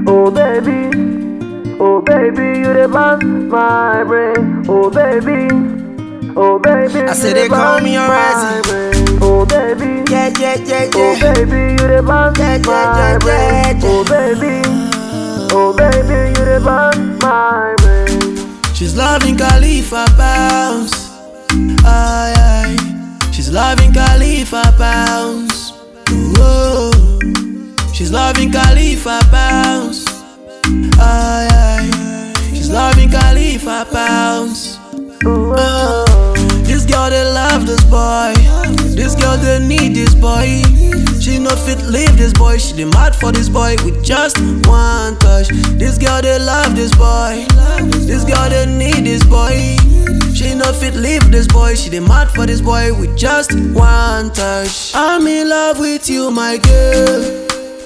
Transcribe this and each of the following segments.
Oh baby, oh baby, you the bounce my brain. Oh baby, oh baby, I you say the they call bounce me my already. brain. Oh baby, Yeah, yeah, yeah, oh yeah. baby, you the bounce Yeah, yeah, my yeah, brain. yeah, yeah. Oh baby, oh baby, you the bounce my brain. She's loving Khalifa bounce. Aye, aye. She's loving Khalifa bounce. Whoa. She's loving Khalifa bounce. Aye, aye. She's loving Khalifa bounce. Oh. This girl they love this boy. This girl they need this boy. She no fit leave this boy. She dey mad for this boy with just one touch. This girl they love this boy. This girl they need this boy. She no fit leave this boy. She dey mad for this boy with just one touch. I'm in love with you, my girl.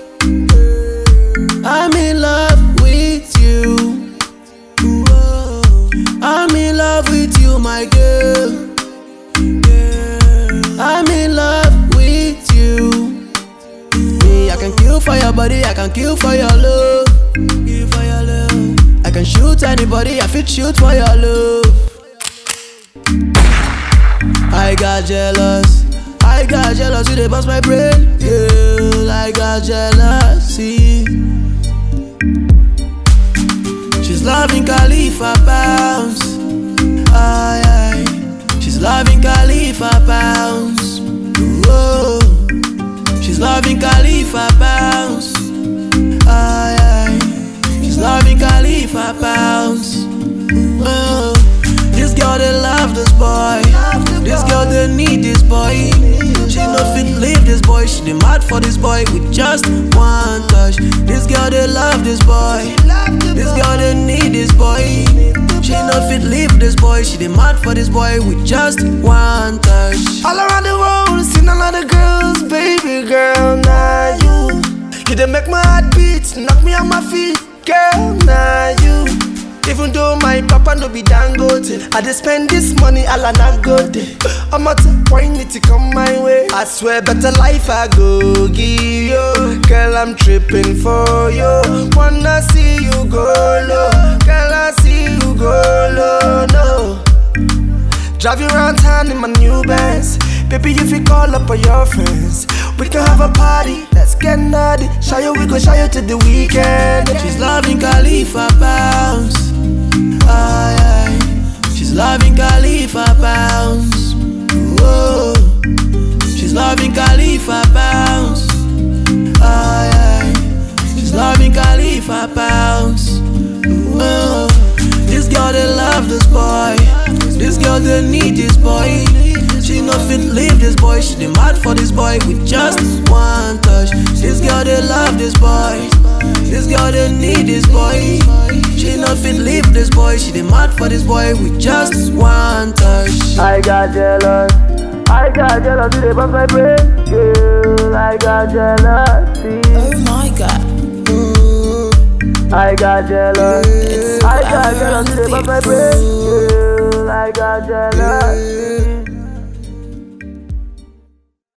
I'm in love with you. Whoa. I'm in love with you, my girl. I'm in love with you. Me, I can kill for your body, I can kill for your love. Kill for your love. I can shoot anybody, I fit shoot for your love. I got jealous. I got jealous, you they bust my brain. Girl, I got jealousy. She's loving Khalifa bounce. Aye, aye. She's loving Khalifa bounce. Whoa. She's loving Khalifa bounce. Aye, aye. She's loving Khalifa bounce. Whoa. This girl they love this boy. This girl they need this boy. She no fit leave this boy. She dey mad for this boy with just one touch. This girl they love this boy. This girl they need this boy. She no fit leave this boy. She dey mad for this boy with just one touch. All around the world, seen a lot of girls, baby girl, now you. You done make my heart beat, knock me on my feet, girl, now you. Even though my papa no be dangote, I just spend this money all I not go day. I'm at a point it to come my way. I swear, better life I go give you. Girl, I'm tripping for you. Wanna see you go low, girl, I see you go low, no. Drive you around town in my new Benz. Baby, if you call up all your friends, we can have a party. Let's get naughty. Show you, we go show you to the weekend. She's loving Khalifa bounce. Aye, aye. She's loving Khalifa bounce. Whoa. She's loving Khalifa bounce. Aye, aye. She's loving Khalifa bounce. Whoa. This girl they love this boy. This girl they need this boy. She no fit leave this boy. She dey mad for this boy with just one touch. This girl they love this boy. This girl they need this boy. She no fit leave this boy. She dey mad for this boy with just one touch. I got jealous. I got jealous, you they bust my brain. Girl, I got jealousy. Oh my god. I got jealous. It's I got Fire on jealous, the you they bust my beat. brain. Girl, I got jealousy.